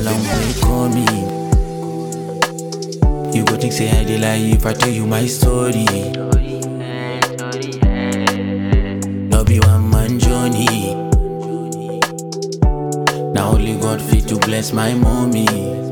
long way coming. You go think say I dey lie if I tell you my story. No be one man journey. Now only God fit to bless my mommy.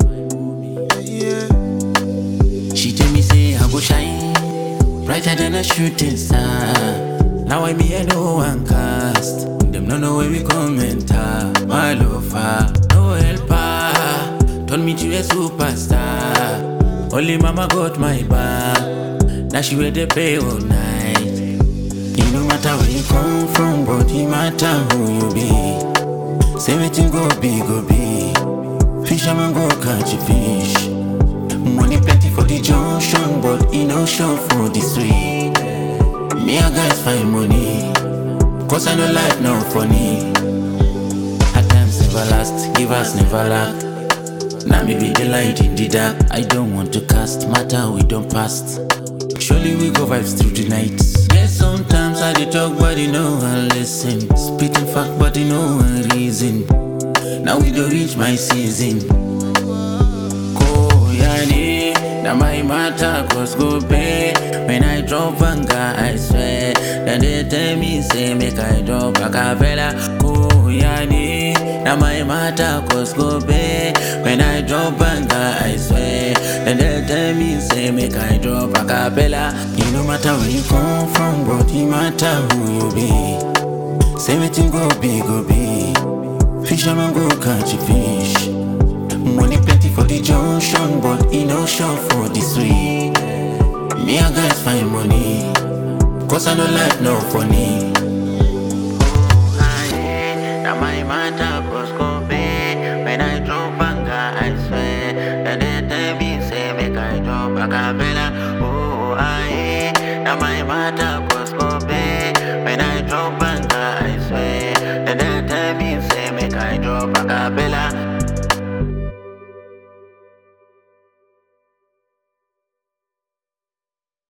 She tell me say I go shine brighter than a shooting star. Now I me I no one cast. Them no know where we come enter. My lover, no helper. Turn me to a superstar. Only mama got my back. Now she where they pay all night. It no matter where you come from, but it matter who you be. Say wetin go be, go be. Fisherman go catch a fish. Money plenty for the junction, but e no sure for the street. Me and guys find money, cause I know life no funny. At times never last, give us never lack. Now me be the light in the dark. I don't want to cast matter we don't past. Surely we go vibes through the night. Yes, sometimes I dey talk, but you know I listen. Spitting fact, but you know I reason. Now we don't reach my season. Koyani, now my matter cause go pay. When I drop anger, I swear. Then they tell me, say, make I drop a cappella. Koyani, now my matter cause go pay. When I drop anger, I swear. Then they tell me, say, make I drop a cappella. It no matter where you come from, but it matter who you be. Say, wetin go be, go be. Fisherman go catch a fish. Money plenty for the junction, but e no sure for the street. Me and guys find money, cause I know life no funny. Now my matter cause go pay. When I drop anger, I swear. Then they tell me, say, make I drop a cappella. Oh, I Now my matter cause go pay. When I drop anger, I swear. Then they tell me, say, make I drop a cappella.